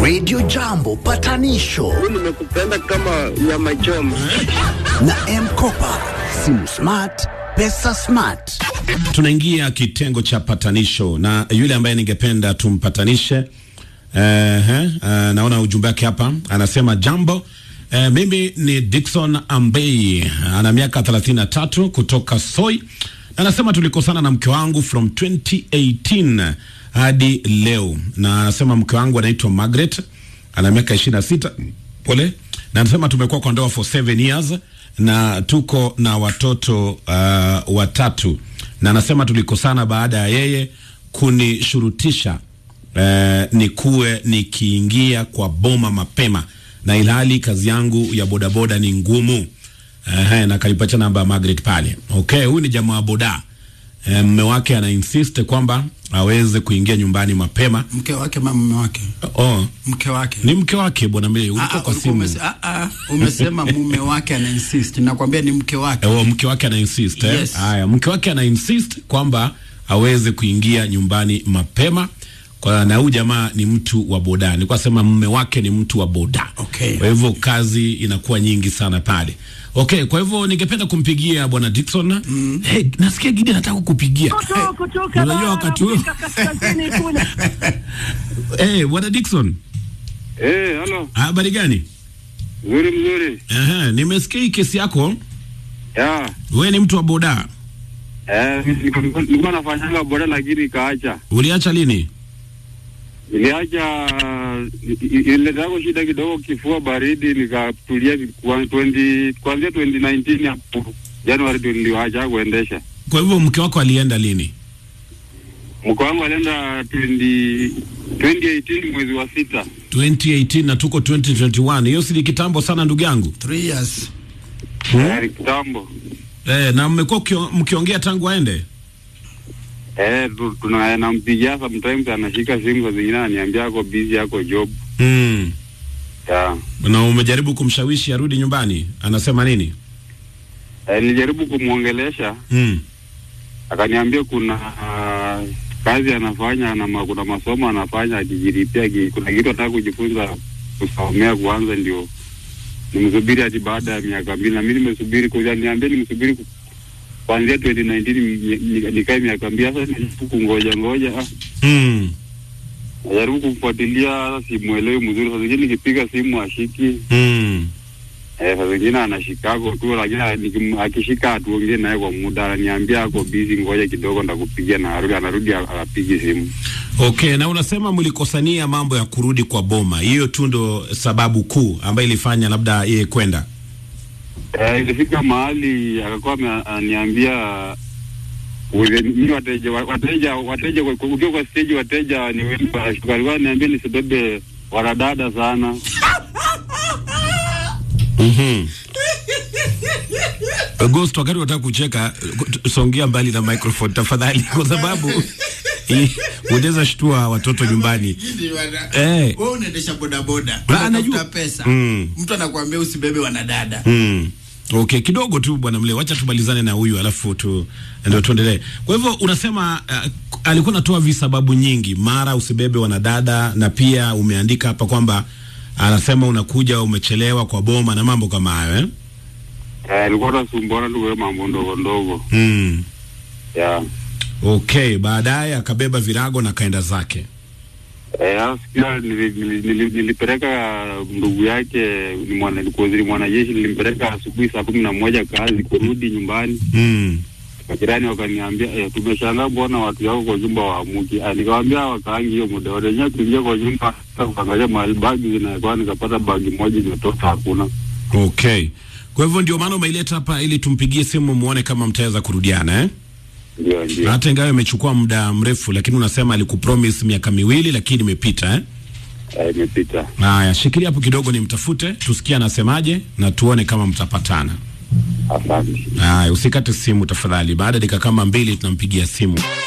Radio Jambo patanisho nimekupenda kama nyama choma. na Mkopa, simu smart, pesa smart. Tunaingia kitengo cha patanisho na yule ambaye ningependa tumpatanishe. Uh, uh, naona ujumbe wake hapa, anasema jambo. Uh, mimi ni Dickson Ambei, ana miaka 33 kutoka Soi. Anasema tulikosana na mke wangu from 2018 hadi leo, na anasema mke wangu anaitwa Margaret, ana miaka 26 pole, na anasema tumekuwa kwa ndoa for 7 years na tuko na watoto uh, watatu, na anasema tulikosana baada ya yeye kunishurutisha eh, nikuwe nikiingia kwa boma mapema na ilhali kazi yangu ya bodaboda ni ngumu. Eh, na kalipacha namba ya Margaret pale. Okay, huyu ni jamaa wa boda. Eh, mme wake ana insist kwamba aweze kuingia nyumbani mapema. mke wake ma mume wake Oh, mke wake ni mke wake bwana mimi Ah, ulikuwa ah, kwa ulikuwa simu. umese- ah, ah, umesema mume wake ana insist nakwambia ni mke wake Oh, mke wake ana insist eh? Yes. Haya, mke wake ana insist kwamba aweze kuingia nyumbani mapema kwa na huyu jamaa ni mtu wa boda. Nilikuwa sema mume wake ni mtu wa boda. Okay. Kwa hivyo kazi inakuwa nyingi sana pale. Okay, kwa hivyo ningependa kumpigia bwana Dickson. Mm. Hey, nasikia Gidi anataka kukupigia. Kutoka- kutoka Unajua bara wakati huu. Afrika kaskazini kule. Eh, bwana Dickson, Eh, halo. habari gani? Mzuri mzuri. Ehe, nimesikia hii kesi yako. Ya. Wewe ni mtu wa boda. Eh, nilikuwa nilikuwa nafanyanga boda lakini ikaacha. Uliacha lini? Niliacha ilitako shida kidogo, kifua baridi, nikatulia kwa 20 kuanzia 2019 hapo Januari ndio niliacha kuendesha. Kwa hivyo mke wako alienda lini? Mke wangu alienda 20 2018 mwezi wa sita. 2018 na tuko 2021. Hiyo si ni kitambo sana ndugu yangu. Three years Eh, kitambo. Eh, na mmekuwa mkio- mkiongea tangu aende? Eh, tu- tuna nampigia sometimes anashika simu saa zingine ananiambia ako busy ako job. Mm. Ya. Na umejaribu kumshawishi arudi nyumbani? Anasema nini? Eh, nilijaribu kumwongelesha Mm. akaniambia kuna uh, kazi anafanya na ma, kuna masomo anafanya akijiripia ki, kuna kitu anataka kujifunza kusomea kwanza, ndio nimsubiri hadi baada ya miaka mbili, na mimi nimesubiri kwa niambia nimsubiri ku- kuanzia 2019 ni- ni- nikae miaka mbili. Sasa nijaribu kungoja ngoja, ah, Mm. najaribu kumfuatilia, simuelewi mzuri. Saa zingine nikipiga simu ashiki, Mm. eh, saa zingine anashikako tu, lakini nikim- akishika hatuongee naye kwa muda, ananiambia ako busy, ngoja kidogo ndakupigia, na arudi anarudi apigi simu. Okay, na unasema mlikosania mambo ya kurudi kwa boma. Hiyo tu ndo sababu kuu ambayo ilifanya labda yeye kwenda. Eh, ilifika mahali akakuwa ame- ananiambia ule- mimi wateja wa- wateja wateja kwa- kwa- ukiwa kwa stage wateja ni wengi wanashuka. Alikuwa ananiambia nisibebe wanadada sana. Mhm. August, wakati unataka kucheka, songea mbali na microphone tafadhali, kwa sababu hii unaweza shtua watoto nyumbani. Eh. wewe unaendesha bodaboda Ah, unatafuta najua. pesa Mm. mtu anakuambia usibebe wanadada Mm. Okay, kidogo tu bwana Mle, wacha tumalizane na huyu alafu tu ndio tuendelee. Kwa hivyo unasema uh, alikuwa anatoa visababu nyingi, mara usibebe wanadada, na pia umeandika hapa kwamba anasema unakuja umechelewa kwa boma na mambo kama hayo eh? Eh, alikuwa anasumbuana tu kwa mambo ndogo ndogo. Mm. Yeah. Okay, baadaye akabeba virago na kaenda zake. Eh, sasa sikia nili- nili- nili- nilipeleka ndugu yake ni mwana ni mwanajeshi, nilimpeleka asubuhi saa kumi na moja kazi, kurudi nyumbani Mm. majirani wakaniambia eh, tumeshangaa mbona watu yako kwa nyumba waamuki. Ah, Nikamwambia wakaangi hiyo muda wote, wenyewe kuingia kwa nyumba kuangalia mahali bagi zinakuwa, nikapata bagi moja imetoka, hakuna. Okay. Kwa hivyo ndio maana umeileta hapa ili tumpigie simu muone kama mtaweza kurudiana eh? Ndio, ndio. Hata ingawa imechukua muda mrefu, lakini unasema alikupromise miaka miwili, lakini imepita eh? Eh, imepita. Haya, shikilia hapo kidogo, nimtafute tusikie anasemaje na tuone kama mtapatana. Asante. Haya, usikate simu tafadhali. Baada ya dakika kama mbili tunampigia simu.